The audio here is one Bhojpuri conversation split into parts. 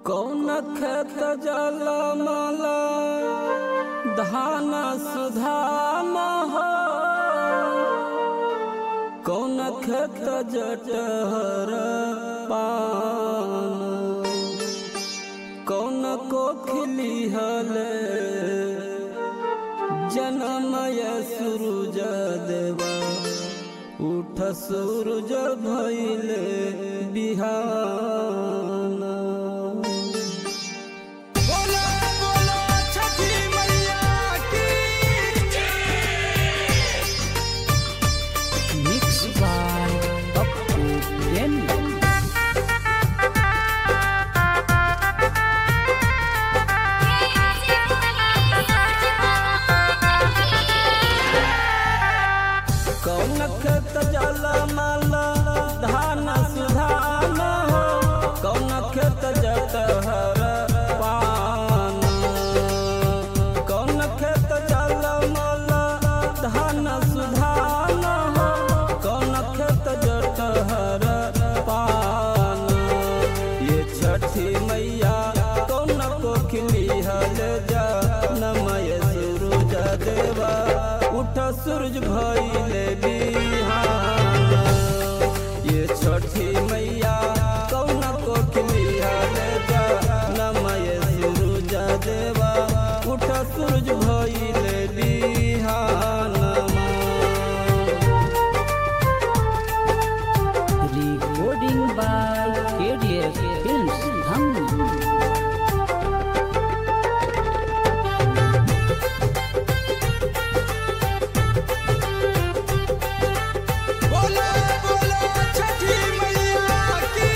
कौन खेत जलमला धान सुधाम हो कौन खेत जटहर पान कौन कोखिली हले जनमय सूरज देवा उठ सूरज भैले बिहान बोलो बोलो छठी मैया की मिक्स बाय पप्पू प्रेमी कौन खेत जल माला धान सुधान हो कौन खेत जटहर पान कौन खेत जल माला धान सुधान हो कौन खेत जटहर पान ये छठी मैया कौन कोखिली हल जा नमय सूरज देवा उठ सूरज भइले बिहान ये छठी मैया कौन कोखिली हल जा नमय सूरज देवा उठ सूरज भइले बिहान recording by KDF Films Dham बोलो बोलो छठी मैया की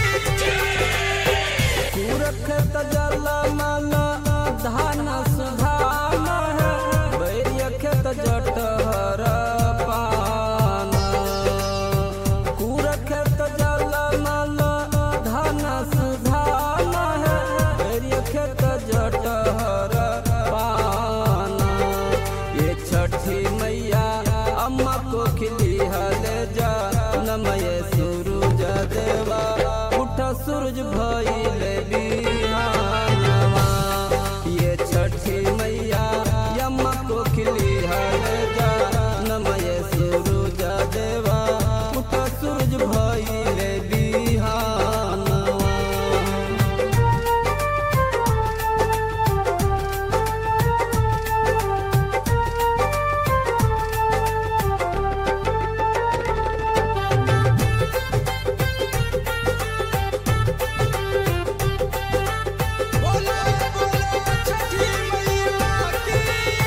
कुरखत जल माला धान सुधान है बैरिय खेत जटहर पान कुरखत जल माला धान सुधान है बैरिय खेत जटहर पान ये छठी मैया अम्मा को खिली हल जा नमय सूरज देवा उठ सूरज भइले बिहानवा ये छठी मैया अम्मा को खिली हल जा नमय सूरज देवा उठ सूरज भइले बिहानवा बोलो बोलो छठी मैया की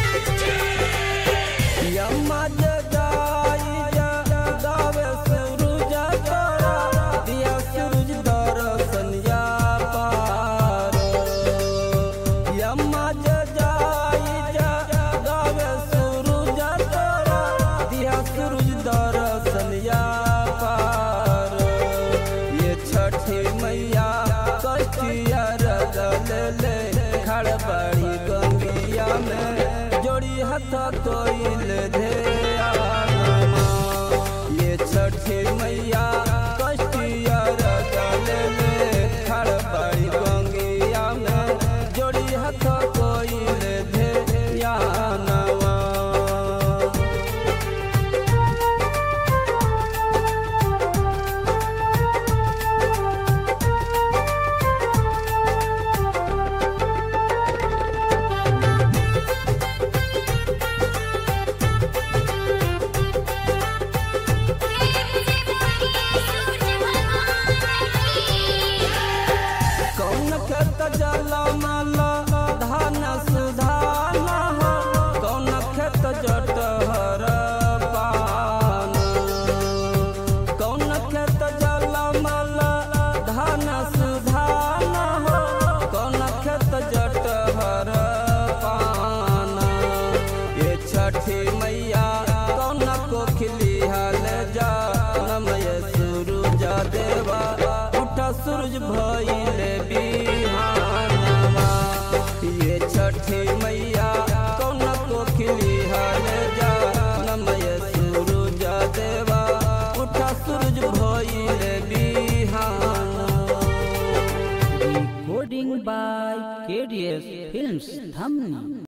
यम्मा जगाई जगावे सूरज तोरा दिया सूरज दर्शनिया पार यम्मा जगाई जगावे सूरज तोरा दिया सूरज दर्शनिया पार ये छठी मैया कष्टिया रगल ले खड़बड़ी गंगिया में जोड़ी हथ कोइल दे आनमा। ये छठी मैया कष्टिया रगल ले खड़बड़ी गंगिया में जोड़ी हथ कोइल दे यानवा कौन खेत जल माला धान सुधान हो कौन खेत जटहर पान कौन खेत जल माला धान सुधान हो कौन खेत जटहर पान ये छठी मैया कौन कोखिली हल जा नमय सूरज देवा उठ सूरज भइले बिहानवा ये छठी मैया कौन कोखिली हल जा नमय सूरज देवा उठ सूरज भइले बिहान recording by KDS Films Dhamni